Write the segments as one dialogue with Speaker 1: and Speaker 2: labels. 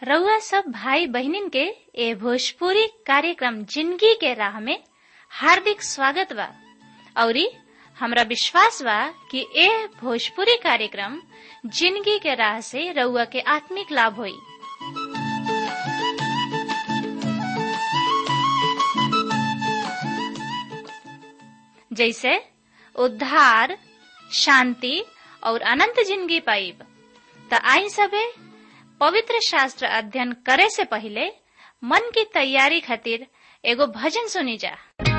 Speaker 1: रउआ सब भाई बहिनीन के ए भोजपुरी कार्यक्रम जिंदगी के राह में हार्दिक स्वागत बा औरी हमरा विश्वास बा कि ए भोजपुरी कार्यक्रम जिंदगी के राह से रउआ के आत्मिक लाभ होई जैसे उद्धार शांति और अनंत जिंदगी पाइब त आई सबे पवित्र शास्त्र अध्ययन करे से पहले मन की तैयारी खातिर एगो भजन सुनी जा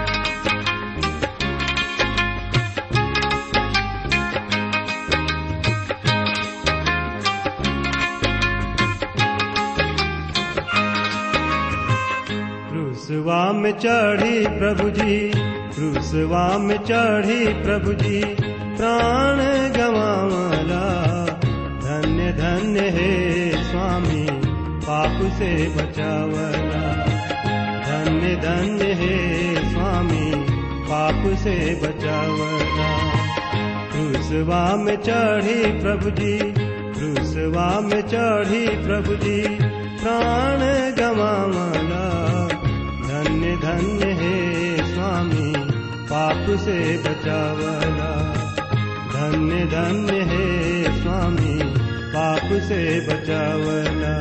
Speaker 2: क्रूसवा में चढ़ी प्रभु जी क्रूसवा में चढ़ी प्रभु जी प्राण गवावला धन्य धन्य हे स्वामी पाप से बचावला धन्य धन्य हे स्वामी पाप से बचावला क्रूसवा में चढ़ी प्रभु जी क्रूसवा में चढ़ी प्रभु जी प्राण गवावला धन्य धन्य हे स्वामी पाप से बचावला धन्य धन्य हे स्वामी पाप से बचावला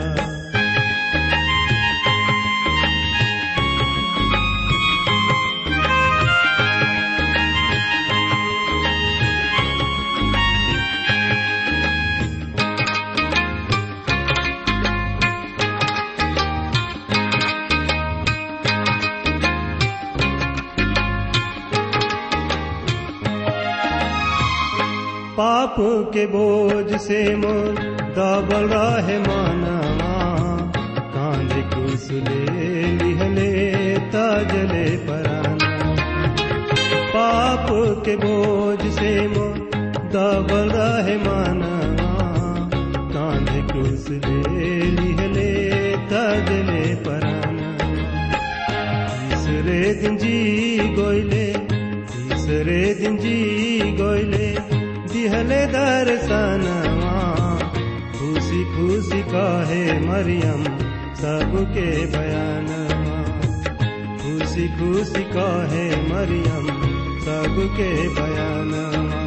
Speaker 2: पाप के बोझ से मोर दबल रहे मानवा कांध कुसले लिहले तजले पराना पाप के बोझ से मोर दबल रहे मानवा कांध कुसले लिहले तजले पराना तीसरे दिन जी गोइले तीसरे दिन जी गोइले दिहले दर्शनवा खुशी खुशी कहे मरियम सबके बयानवा खुशी खुशी कहे मरियम सबके बयानवा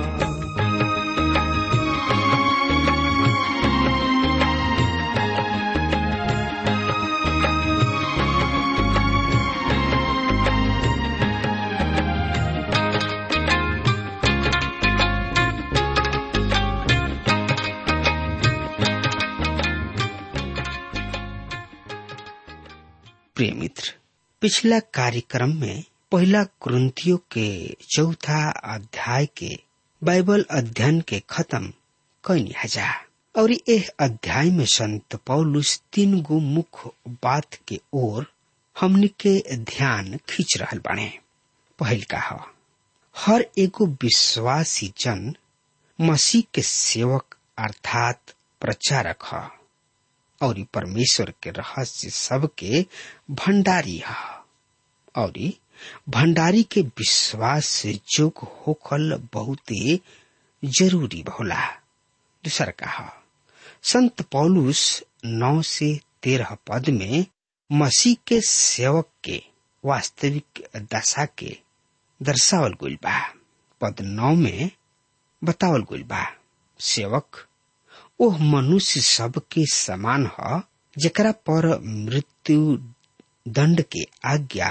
Speaker 3: प्रिय मित्र पिछला कार्यक्रम में पहला कुरंतियों के चौथा अध्याय के बाइबल अध्ययन के खत्म कैनी हजा और यह अध्याय में संत पौलुस तीन गो मुख्य बात के ओर हमने के ध्यान खींच रहल बाने पहल का ह हर एगो विश्वासी जन मसीह के सेवक अर्थात प्रचारक है और परमेश्वर के रहस्य सबके भंडारी है और भंडारी के विश्वास से जोग होखल बहुत जरूरी होला दूसर कहा संत पौलुस नौ से तेरह पद में मसीह के सेवक के वास्तविक दशा के दर्शावल गुल बा पद नौ में बतावल गुल बा सेवक ओह मनुष्य सब के समान ह जकरा पर मृत्यु दंड के आज्ञा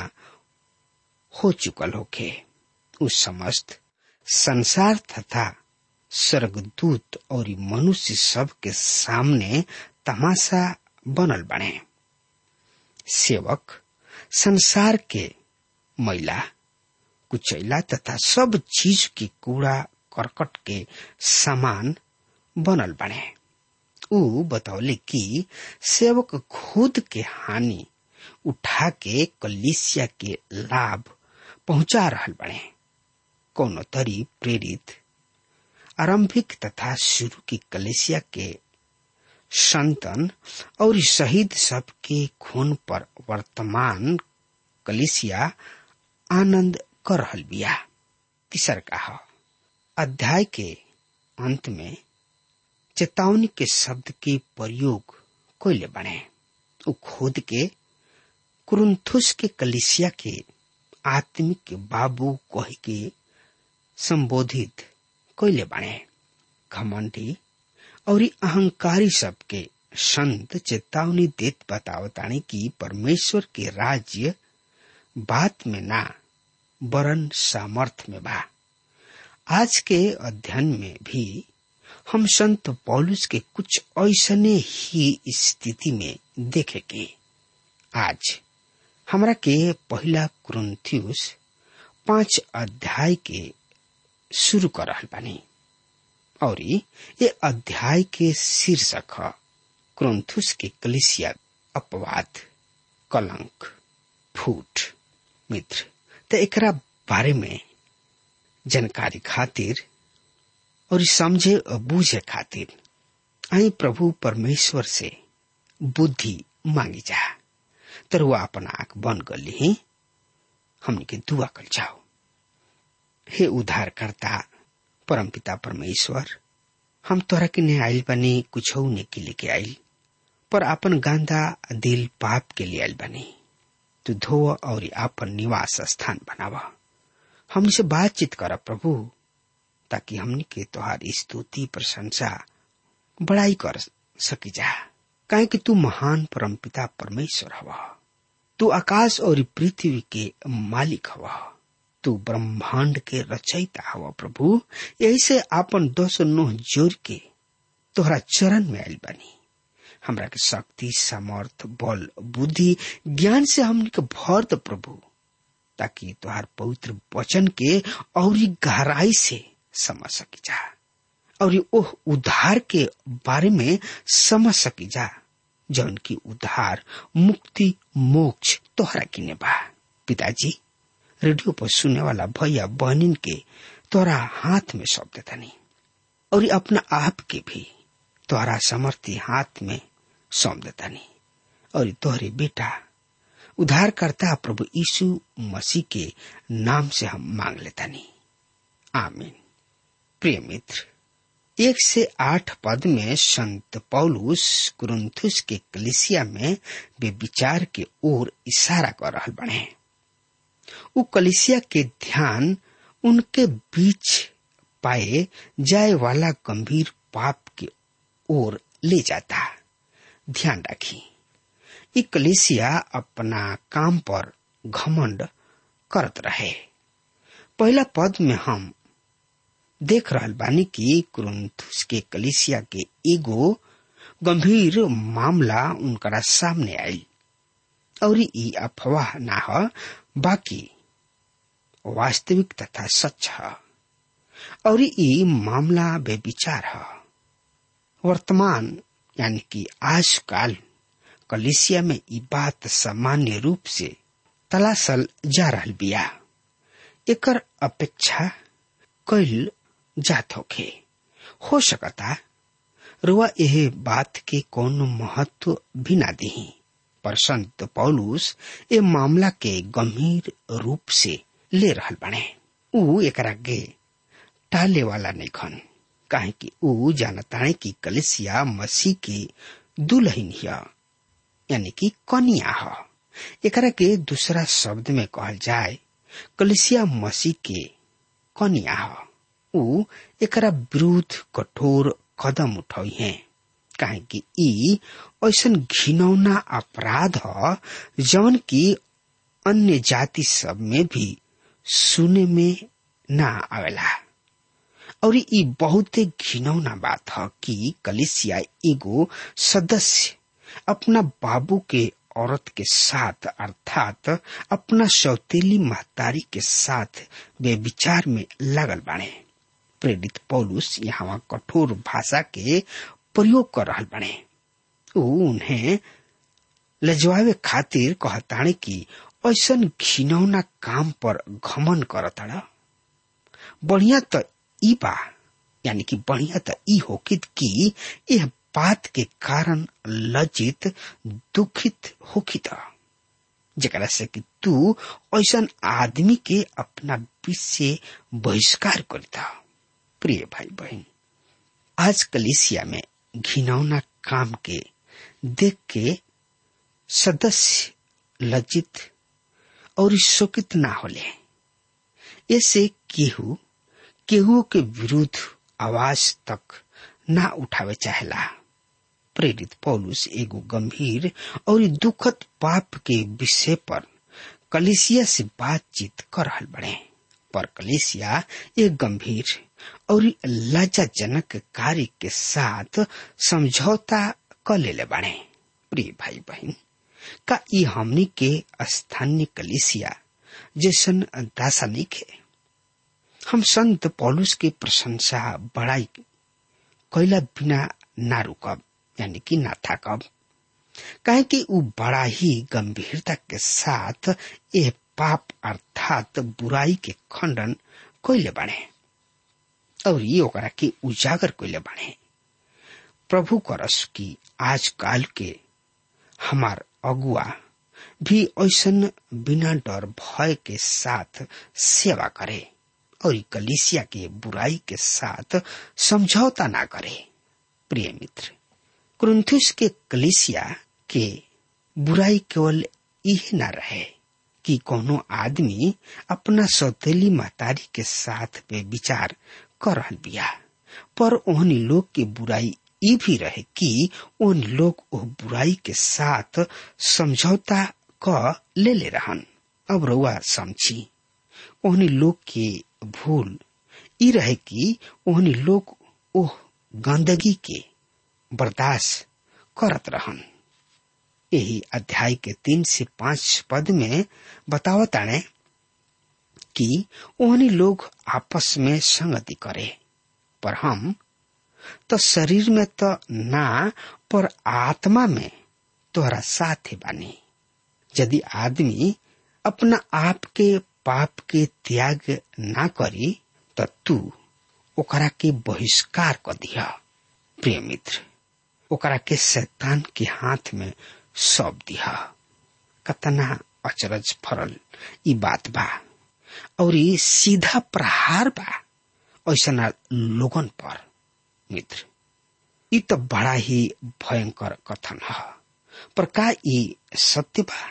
Speaker 3: हो चुकल होखे उस समस्त संसार तथा स्वर्गदूत और मनुष्य सब के सामने तमाशा बनल बने सेवक संसार के मैला कुचैला तथा सब चीज के कूड़ा करकट के समान बनल बने ऊ बतौले कि सेवक खुद के हानि उठा के कलिसिया के लाभ पहुंचा रहल बने कोनो तरी प्रेरित आरंभिक तथा शुरू की कलेसिया के संतन और शहीद सब के खून पर वर्तमान कलिसिया आनंद कर रहल बिया तीसर कहा अध्याय के अंत में चेतावनी के शब्द के प्रयोग कोयले बने उ खोद के कुरुंथुस के कलिसिया के आत्मिक बाबू कह के संबोधित कैले बाणे घमंडी और अहंकारी सबके संत चेतावनी देत बतावतानी कि परमेश्वर के राज्य बात में ना वरन सामर्थ में बा आज के अध्ययन में भी हम संत पौलुस के कुछ ऐसने ही स्थिति में देखेंगे आज हमरा के पहला क्रंथियुस पांच अध्याय के शुरू कर रहल बानी और ये अध्याय के शीर्षक है क्रंथुस के कलिसिया अपवाद कलंक फूट मित्र तो एकरा बारे में जानकारी खातिर और समझे और बूझे खातिर आई प्रभु परमेश्वर से बुद्धि मांगी जा तर वो अपन आंख बंद कर ली हमने के दुआ कर जाओ हे उद्धारकर्ता परमपिता परमेश्वर हम तोरा के ने आयल बनी कुछ ने के लेके आयल पर अपन गांधा दिल पाप के लिए आयल बनी तू धो और अपन निवास स्थान बनावा हमसे बातचीत कर प्रभु ताकि हमने के तोहार स्तुति प्रशंसा बड़ाई कर सकी जा काहे कि तू महान परमपिता परमेश्वर हवा तू आकाश और पृथ्वी के मालिक हवा तू ब्रह्मांड के रचयिता हवा प्रभु यही से आपन दस नोह जोर के तोहरा चरण में आयल बनी हमरा के शक्ति सामर्थ बल बुद्धि ज्ञान से हमने के भर द प्रभु ताकि तुहार पवित्र वचन के और गहराई से समझ सकी जा और ओह उद्धार के बारे में समझ सकी जा जौन की उद्धार मुक्ति मोक्ष तोहरा किने बा पिताजी रेडियो पर सुनने वाला भैया बहनिन के तोरा हाथ में सौंप देता नहीं और अपना आप के भी तोहरा समर्थी हाथ में सौंप देता नहीं और तोहरे बेटा उद्धारकर्ता प्रभु यीशु मसीह के नाम से हम मांग लेता नहीं आमीन प्रिय मित्र एक से आठ पद में संत पौलुस कुरुंथुस के कलिसिया में वे विचार के ओर इशारा कर रहा बने उ कलिसिया के ध्यान उनके बीच पाए जाए वाला गंभीर पाप की ओर ले जाता ध्यान रखी ई कलेसिया अपना काम पर घमंड करत रहे पहला पद में हम देख रहल बानी कि कुरुंथुस के कलिसिया के एगो गंभीर मामला उनकरा सामने आई और ई अफवाह ना ह बाकी वास्तविक तथा सच है और ई मामला बेविचार है वर्तमान यानी कि आजकल कलिसिया में ई बात सामान्य रूप से तलाशल जा रहल बिया एकर अपेक्षा कैल जात होखे हो सकता रुआ यह बात के कौन महत्व भी ना दही पर संत पौलुस ए मामला के गंभीर रूप से ले रहल बने ऊ एकरा के टाले वाला नहीं खन काहे कि ऊ जानताने कि कलिसिया मसीह की दुल्हन हिया यानी कि कनिया ह एकरा के दूसरा शब्द में कहल जाए कलिसिया मसीह के कनिया ह ऊ एकरा विरुद्ध कठोर कदम उठाई है काहे कि ई ऐसन घिनौना अपराध ह जवन की अन्य जाति सब में भी सुने में ना आवेला और ई बहुते घिनौना बात है कि कलिसिया एगो सदस्य अपना बाबू के औरत के साथ अर्थात अपना सौतेली महतारी के साथ वे विचार में लगल बाणे प्रेरित पौलुस यहाँ कठोर भाषा के प्रयोग कर रहा बने ऊ उन्हें लजवावे खातिर कहताणे कि ऐसन घिनौना काम पर घमन करताड़ा बढ़िया त ई बा यानी कि बढ़िया त ई होकित कि यह बात के कारण लज्जित दुखित होकित जरा से कि तू ऐसन आदमी के अपना बीच से बहिष्कार करता प्रिय भाई बहन आज कलिसिया में घिनौना काम के देख के सदस्य लज्जित और शोकित ना होले ऐसे केहू केहू के विरुद्ध आवाज तक ना उठावे चाहेला प्रेरित पौलुस एगो गंभीर और दुखद पाप के विषय पर कलिसिया से बातचीत कर रहल बड़े पर कलिसिया एक गंभीर और लज्जाजनक कार्य के साथ समझौता कर ले बड़े प्रिय भाई बहन का ई हमनी के स्थानीय कलिसिया जैसन दासा नहीं खे हम संत पौलुस के प्रशंसा बड़ाई कैला बिना ना रुकब यानी कि ना थकब काहे कि उ बड़ा ही गंभीरता के साथ ये पाप अर्थात बुराई के खंडन कैले बने और ये ओकरा के उजागर कैले बने प्रभु करस की आजकाल के हमार अगुआ भी ऐसन बिना डर भय के साथ सेवा करे और कलिसिया के बुराई के साथ समझौता ना करे प्रिय मित्र कुरुंथुस के कलिसिया के बुराई केवल यह ना रहे कि कोनो आदमी अपना सौतेली महतारी के साथ पे विचार कर रहल बिया पर ओहनी लोग के बुराई ये भी रहे कि उन लोग वो बुराई के साथ समझौता क ले ले रहन अब रउआ समझी ओहनी लोग के भूल ई रहे कि ओहनी लोग ओह गंदगी के बर्दाश्त करत रहन यही अध्याय के तीन से पांच पद में बतावताने कि ओहनी लोग आपस में संगति करे पर हम तो शरीर में तो ना पर आत्मा में तोहरा साथ बानी यदि आदमी अपना आप के पाप के त्याग ना करी तो तू ओकरा के बहिष्कार कर दिया प्रिय मित्र ओकरा के शैतान के हाथ में सौंप दिया कतना अचरज फरल ई बात बा और ये सीधा प्रहार बा ऐसा लोगन पर मित्र ई तो बड़ा ही भयंकर कथन है पर का ई सत्य बा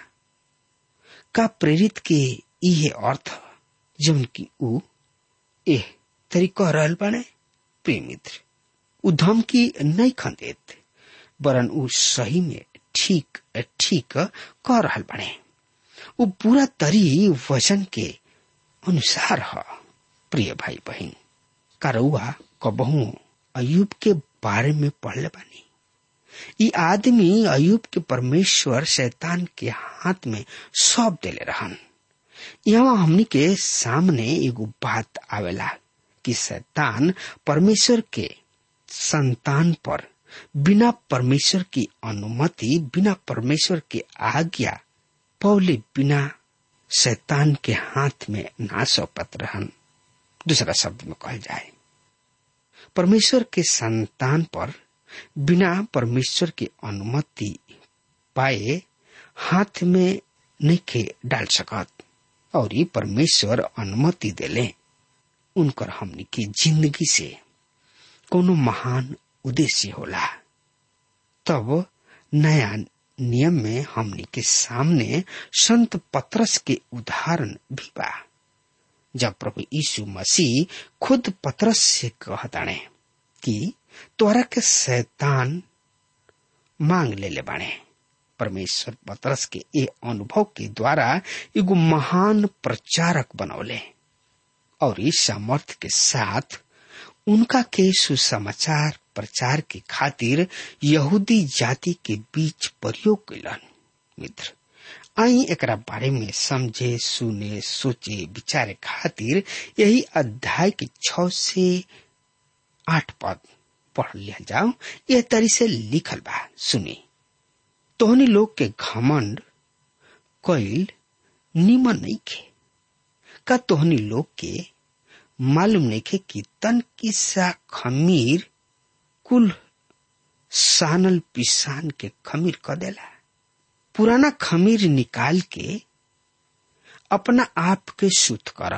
Speaker 3: का प्रेरित के इहे अर्थ जौन की ऊ एह तरी कह रहल बाने प्रिय मित्र ऊ धमकी नहीं खंदेत वरन ऊ सही में ठीक ठीक कह रहल बाने ऊ पूरा तरी वचन के अनुसार ह प्रिय भाई बहन करौआ कबहू अयुब के बारे में पढ़ले बानी ई आदमी अयुब के परमेश्वर शैतान के हाथ में सौंप देले रहन यहाँ हमनी के सामने एगो बात आवेला कि शैतान परमेश्वर के संतान पर बिना परमेश्वर की अनुमति बिना परमेश्वर के आज्ञा पौले बिना शैतान के हाथ में ना सौंपत रहन दूसरा शब्द में कहल जाए परमेश्वर के संतान पर बिना परमेश्वर की अनुमति पाए हाथ में नहीं के डाल सकत और ये परमेश्वर अनुमति देले उनकर हमनी की जिंदगी से कोनो महान उद्देश्य होला तब नया नियम में हमनी के सामने संत पत्रस के उदाहरण भी बा जब प्रभु यीशु मसीह खुद पत्रस से कहताणे कि तोरा के शैतान मांग ले ले बाणे परमेश्वर पत्रस के ए अनुभव के द्वारा एगो महान प्रचारक बनौले और इस सामर्थ्य के साथ उनका के सुसमाचार प्रचार के खातिर यहूदी जाति के बीच प्रयोग कैलन मित्र आई एकरा बारे में समझे सुने सोचे विचारे खातिर यही अध्याय के छ से आठ पद पढ़ लिया जाओ यह तरी से लिखल बा सुनी तोहनी लोग के घमंड कैल निमन नहीं खे का तोहनी लोग के मालूम नहीं खे कि तन किस्सा खमीर कुल सानल पिसान के खमीर क देला पुराना खमीर निकाल के अपना आप के शुद्ध कर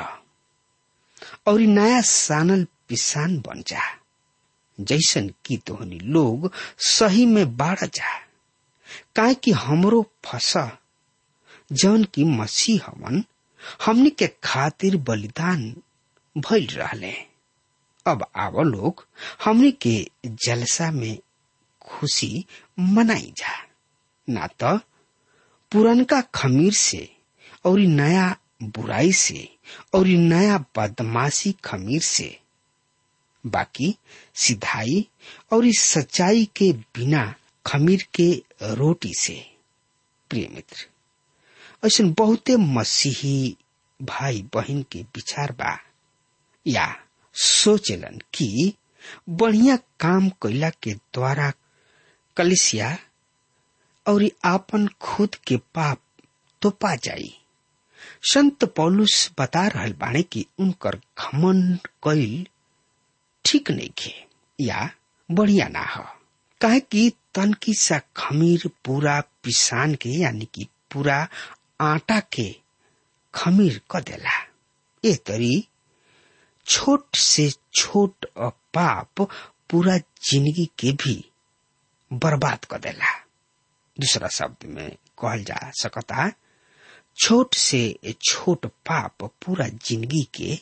Speaker 3: और नया सानल पिसान बन जा जैसन की तोहनी लोग सही में बाढ़ जा काहे कि हमरो फसा जौन की मसीह हवन हमनी के खातिर बलिदान भइल रहले अब आव लोग हमनी के जलसा में खुशी मनाई जा ना तो पुरनका खमीर से और नया बुराई से और नया बदमाशी खमीर से बाकी सिधाई और इस सच्चाई के बिना खमीर के रोटी से प्रिय मित्र ऐसा बहुते मसीही भाई बहन के विचार बा या सोचलन कि बढ़िया काम कैला के द्वारा कलिसिया और आपन खुद के पाप तो पा जाई संत पौलुस बता रहल बाणे कि उनकर घमंड कैल ठीक नहीं खे या बढ़िया ना हो काहे कि तनकी सा खमीर पूरा पिसान के यानी कि पूरा आटा के खमीर क देला ए तरी छोट से छोट पाप पूरा जिंदगी के भी बर्बाद कर देला दूसरा शब्द में कहल जा सकता छोट से छोट पाप पूरा जिंदगी के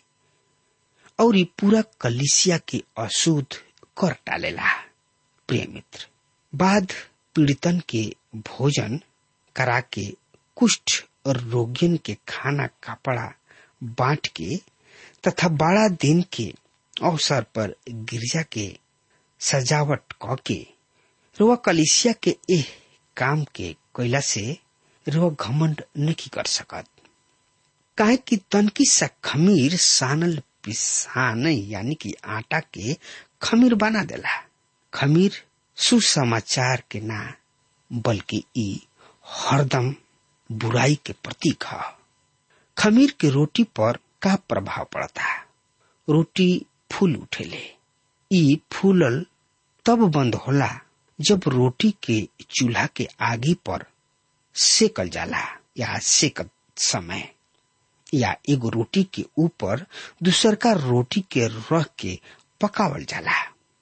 Speaker 3: और ये पूरा कलिसिया के अशुद्ध कर डालेला प्रिय मित्र बाद पीड़ितन के भोजन करा के कुष्ठ और रोगियन के खाना कपड़ा बांट के तथा बड़ा दिन के अवसर पर गिरजा के सजावट क के रुआ कलिसिया के एह काम के कैला से रुआ घमंड नहीं कर सकत काहे कि तनकी सा खमीर सानल पिसान यानी कि आटा के खमीर बना देला खमीर सुसमाचार के ना बल्कि ई हरदम बुराई के प्रतीक है खमीर के रोटी पर का प्रभाव पड़ता रोटी फूल उठेले ई फूलल तब बंद होला जब रोटी के चूल्हा के आगे पर सेकल जाला या सेकत समय या एगो रोटी के ऊपर दूसर का रोटी के रख के पकावल जाला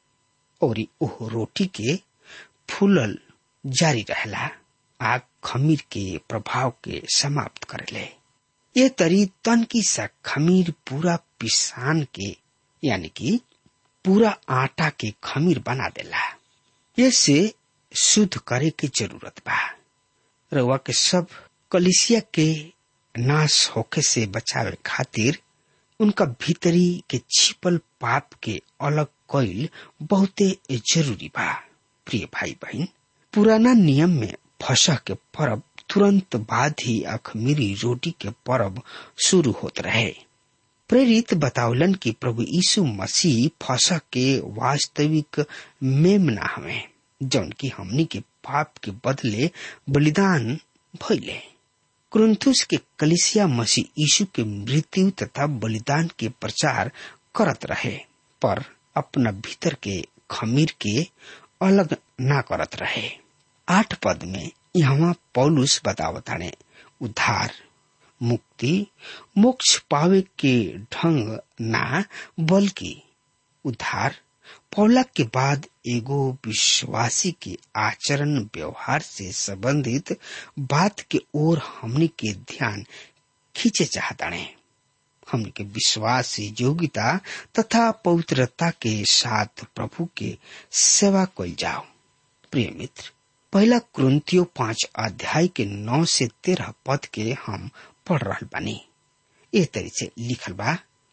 Speaker 3: और ओह रोटी के फूलल जारी रहला आग खमीर के प्रभाव के समाप्त करेले ये तरी तन की सा खमीर पूरा पिसान के यानी कि पूरा आटा के खमीर बना देला ये से शुद्ध करे के जरूरत बा रउआ के सब कलिसिया के नाश होके से बचावे खातिर उनका भीतरी के छिपल पाप के अलग कईल बहुते जरूरी बा प्रिय भाई बहन पुराना नियम में फसह के पर्व तुरंत बाद ही अखमीरी रोटी के पर्व शुरू होत रहे प्रेरित बतावलन कि प्रभु यीशु मसीह फसह के वास्तविक मेमना हमें जौन की हमनी के पाप के बदले बलिदान भइले क्रुंथुस के कलिसिया मसीह यीशु के मृत्यु तथा बलिदान के प्रचार करत रहे पर अपना भीतर के खमीर के अलग ना करत रहे आठ पद में यहाँ पौलुस बतावताने उद्धार मुक्ति मोक्ष पावे के ढंग ना बल्कि उद्धार पौला के बाद एगो विश्वासी के आचरण व्यवहार से संबंधित बात के ओर हमने के ध्यान खींचे चाहताने हमने के विश्वास योग्यता तथा पवित्रता के साथ प्रभु के सेवा कल जाओ प्रिय मित्र पहला क्रंतियो पांच अध्याय के नौ से तेरह पद के हम पढ़ रहा बानी ए तरी से लिखल बा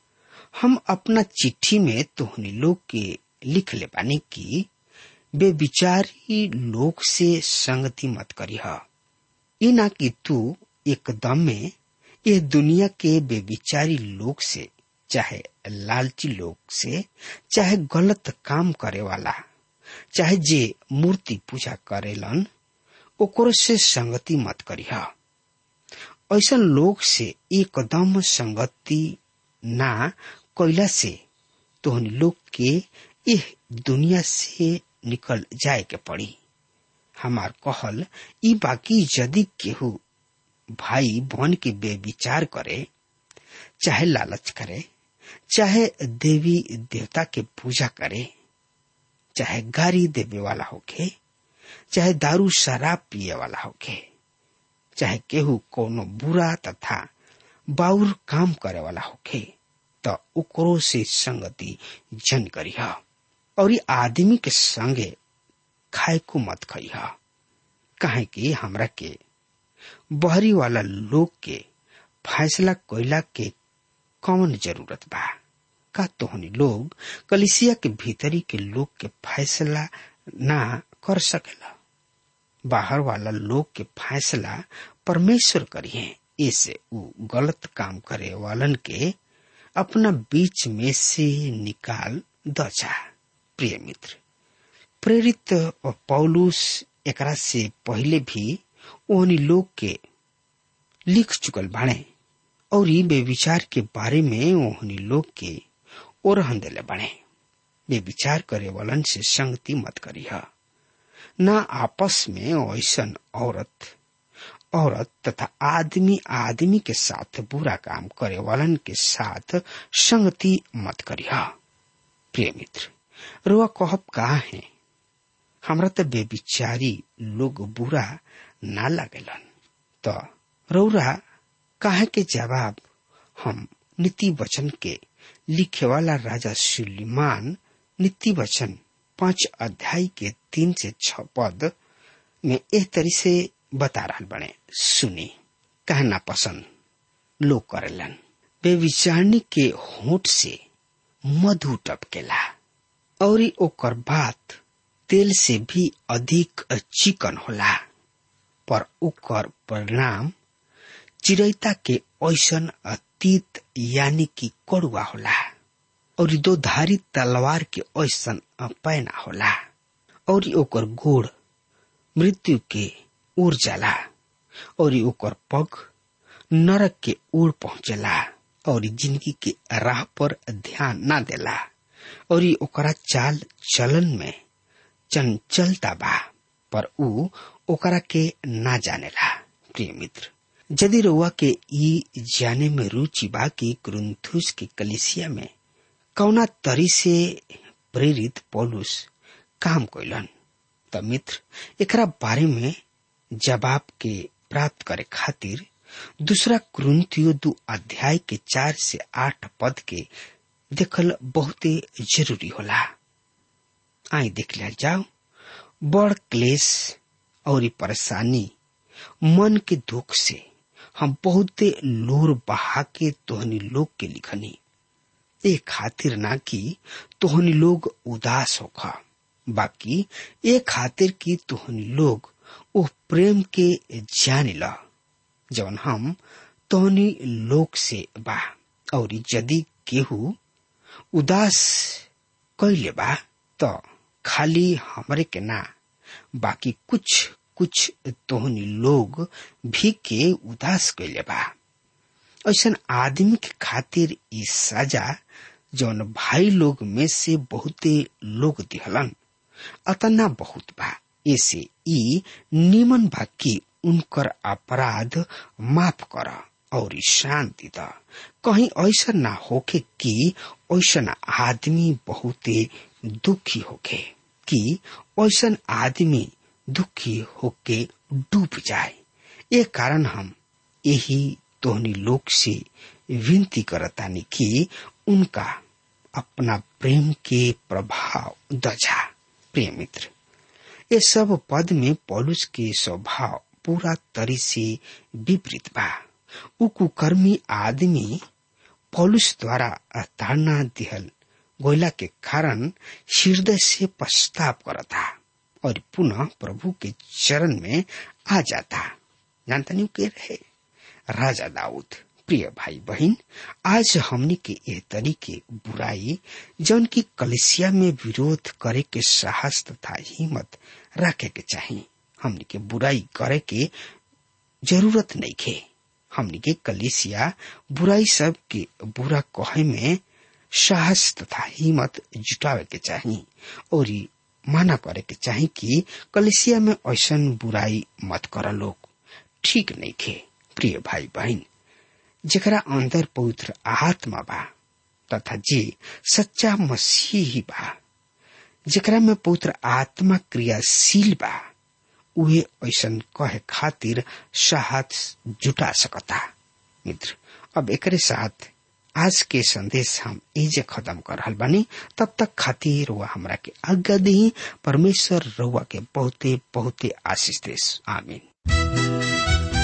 Speaker 3: हम अपना चिट्ठी में तोहनी लोग के लिख ले बानी की बेविचारी लोग से संगति मत करी ई ना कि तू एकदम में ये दुनिया के बेविचारी लोग से चाहे लालची लोग से चाहे गलत काम करे वाला चाहे जे मूर्ति पूजा करेलन ओकरो से संगति मत करिह ऐसा लोग से एकदम संगति ना कैला से तोहनी लोग के इह दुनिया से निकल जाए के पड़ी हमार कहल ई बाकी यदि केहू भाई बन के बेविचार करे चाहे लालच करे चाहे देवी देवता के पूजा करे चाहे गाड़ी देवे वाला होके चाहे दारू शराब पिए वाला होके चाहे केहू कोनो बुरा तथा बाउर काम करे वाला होके त ओकरो से संगति जन करिह और ई आदमी के संगे खाए को मत खइह काहे कि हमरा के बहरी वाला लोग के फैसला कोयला के कौन जरूरत बा का तोहनी लोग कलिसिया के भीतरी के लोग के फैसला ना कर सकेला बाहर वाला लोग के फैसला परमेश्वर करिए ऐसे उ गलत काम करे वालन के अपना बीच में से निकाल दचा प्रिय मित्र प्रेरित पौलुस एकरा से पहले भी ओहनी लोग के लिख चुकल बाणे और वे विचार के बारे में ओहनी लोग के ओरहन देले बाणे वे विचार करे वालन से संगति मत करिह न आपस में ऐसन औरत औरत तथा आदमी आदमी के साथ बुरा काम करे वालन के साथ संगति मत करिह प्रिय मित्र रुआ कहब कहा है हमरा तो बेविचारी लोग बुरा ना लगेलन तो रौरा काहे के जवाब हम नीति वचन के लिखे वाला राजा सुलेमान नीति वचन पांच अध्याय के तीन से छ पद में एह तरी से बता रहा बने सुनी कहना पसंद लोग करेलन बेविचारणी के होठ से मधु टपकेला और ओकर बात तेल से भी अधिक चिकन होला पर ओकर परिणाम चिरैता के ऐसन अतीत यानी कि कड़ुआ होला और दो धारी तलवार के ऐसन पैना होला और ओकर गोड़ मृत्यु के ओर जाला और ओकर पग नरक के ओर पहुंचला और जिंदगी के राह पर ध्यान ना देला और ओकरा चाल चलन में चंचलता बा पर ऊ ओकरा के ना जानेला प्रिय मित्र यदि रउआ के ई जाने में रुचि बा कि ग्रंथुस के कलिसिया में कौना तरी से प्रेरित पौलुस काम कैलन त मित्र एकरा बारे में जवाब के प्राप्त करे खातिर दूसरा कुरुंतियो दू अध्याय के चार से आठ पद के देखल बहुते जरूरी होला आई देख लिया जाओ बड़ क्लेश और परेशानी मन के दुख से हम बहुते लोर बहा के तोहनी लोग के लिखनी ए खातिर ना कि तोहनी लोग उदास होखा बाकी ए खातिर कि तोहनी लोग ओ प्रेम के जाने ला जवन हम तोहनी लोग से बा और यदि केहू उदास कैले बा तो खाली हमरे के ना बाकी कुछ कुछ तोहनी लोग भी के उदास कैले बा ऐसन आदमी के खातिर ई सजा जौन भाई लोग में से बहुते लोग दिहलन अतना बहुत बा ऐसे ई निमन बा कि उनकर अपराध माफ कर और शांति द कहीं ऐसा ना होके कि ऐसा आदमी बहुते दुखी होके कि ऐसा आदमी दुखी होके डूब जाए ये कारण हम यही तोहनी लोग से विनती करतानी कि उनका अपना प्रेम के प्रभाव दजा प्रिय मित्र ये सब पद में पौलुस के स्वभाव पूरा तरी से विपरीत बा उ कुकर्मी आदमी पौलुस द्वारा ताड़ना दिहल गोयला के कारण हृदय से पश्चाताप करता और पुनः प्रभु के चरण में आ जाता जानता नहीं के रहे राजा दाऊद प्रिय भाई बहन आज हमने के यह तरीके बुराई जौन की कलिसिया में विरोध करे के साहस तथा हिम्मत रखे के चाहिए हमने के बुराई करे के जरूरत नहीं खे हमने के कलिसिया बुराई सब के बुरा कहे में साहस तथा हिम्मत जुटावे के चाहिए और माना करे के चाहिए कि कलिसिया में ऐसा बुराई मत कर लोग ठीक नहीं खे प्रिय भाई बहन जरा अंदर पवित्र आत्मा बा तथा जे सच्चा मसीही बा जरा में पवित्र आत्मा क्रियाशील बा उहे ऐसन कहे खातिर साहस जुटा सकता मित्र अब एकरे साथ आज के संदेश हम एजे खत्म कर रहल बानी तब तक खातिर रुआ हमरा के आज्ञा दी परमेश्वर रुआ के बहुते बहुते आशीष देश आमीन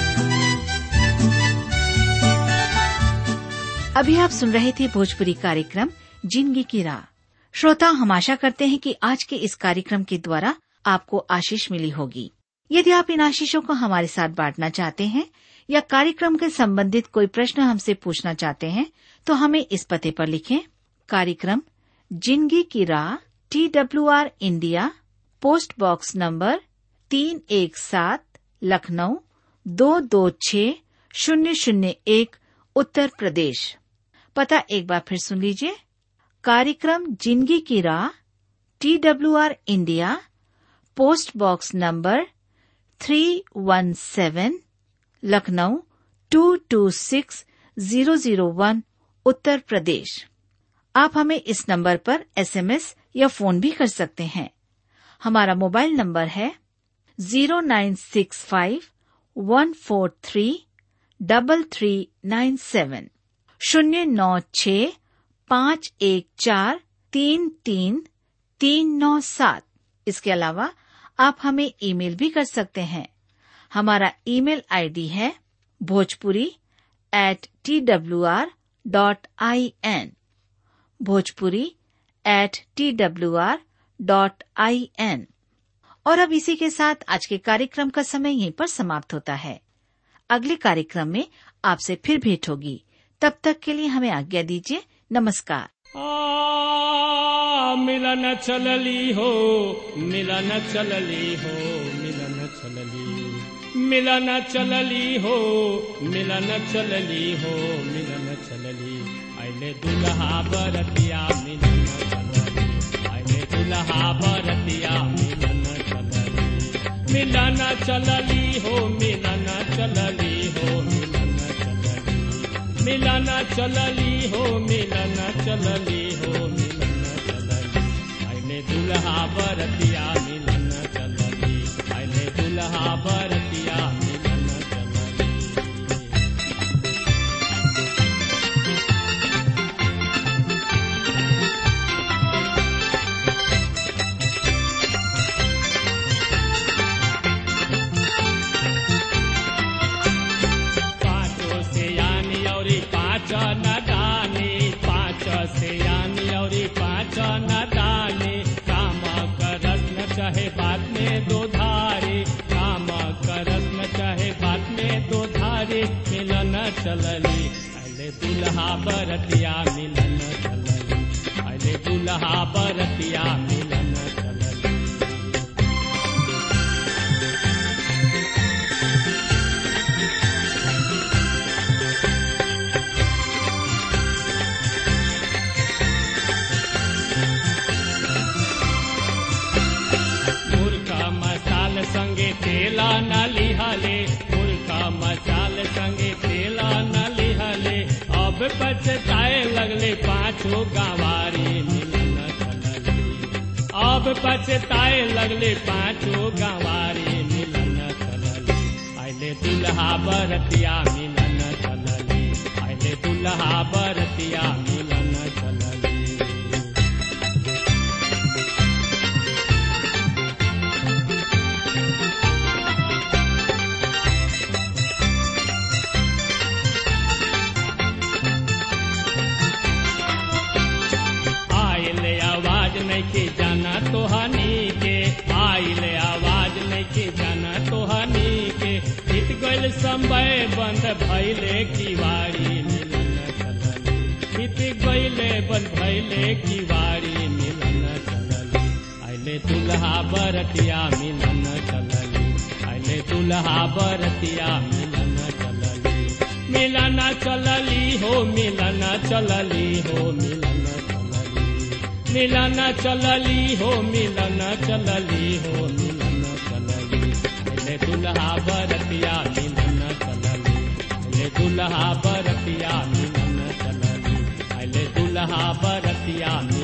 Speaker 4: अभी आप सुन रहे थे भोजपुरी कार्यक्रम जिंदगी की राह श्रोता हम आशा करते हैं कि आज के इस कार्यक्रम के द्वारा आपको आशीष मिली होगी यदि आप इन आशीषों को हमारे साथ बांटना चाहते हैं या कार्यक्रम के संबंधित कोई प्रश्न हमसे पूछना चाहते हैं तो हमें इस पते पर लिखें कार्यक्रम जिंदगी की राह T W R India post box number तीन एक सात लखनऊ दो दो छ शून्य शून्य एक उत्तर प्रदेश पता एक बार फिर सुन लीजिए कार्यक्रम जिंदगी की राह T W R India post box number three one seven Lucknow two two six zero zero one Uttar Pradesh आप हमें इस नंबर पर एसएमएस या फोन भी कर सकते हैं हमारा मोबाइल नंबर है zero nine six five one four three double three nine seven शून्य नौ छ पाँच एक चार तीन तीन तीन नौ सात इसके अलावा आप हमें ईमेल भी कर सकते हैं हमारा ईमेल आईडी है Bhojpuri at T W R dot I N Bhojpuri at T W R dot I N और अब इसी के साथ आज के कार्यक्रम का समय यहीं पर समाप्त होता है अगले कार्यक्रम में आपसे फिर भेंट होगी तब तक के लिए हमें आज्ञा दीजिए नमस्कार
Speaker 5: आ, मिलन चलली हो मिलन चलली हो मिलन चलली मिलन चलली हो मिलन चलली हो मिलन चलली आइले दुल्हा बरतिया मिलन चलली आइले दुल्हा बरतिया मिलन चलली मिलन चलली हो मिलन चलली हो मिलन चलली मिलन चलली हो मिलन चलली हो मिलन चलली आइले दुल्हा बरतिया मिलन चलली आइले दुल्हा बरतिया मिलन चलली पाँचों से यानी और पाँच न दानी पाँच से यानी और पाँच न दानी काम करस न चाहे बात में दो धारे काम करस न चाहे बात में दो धारे मिलन चलली अले दुल्हा बरतिया मिलन चलली अले दुल्हा बरतिया मिलन चलली मुर्खा मसाल संगे तेला न लिहले मुर्खा मसाल संगे तेला न लिहले अब पछताए लगले पाछो गंवारी मिलन चलली अब पछताए लगले पाछो गंवारी मिलन चलली आइले दुल्हा बरतिया मिलन चलली आइले दुल्हा बरतिया मिलन चलली आइले आवाज नहीं के जाना तो हनी के आइले आवाज नहीं के जाना तो हनी के बीत गइल समय बंद भइले किवाड़ी मिलन चलली बीत गइले बंद भइले किवाड़ी मिलन चलली आइले दुल्हा बरतिया मिलन चलली आइले दुल्हा बरतिया मिलन चलली मिलन चलली हो मिलन चलली हो मिलन चलली मिलन चलली हो मिलन चलली हो मिलन चलली ले दुल्हा बरतिया मिलन चलली ले दुल्हा बरतिया मिलन चलली ले दुल्हा बरतिया मिलन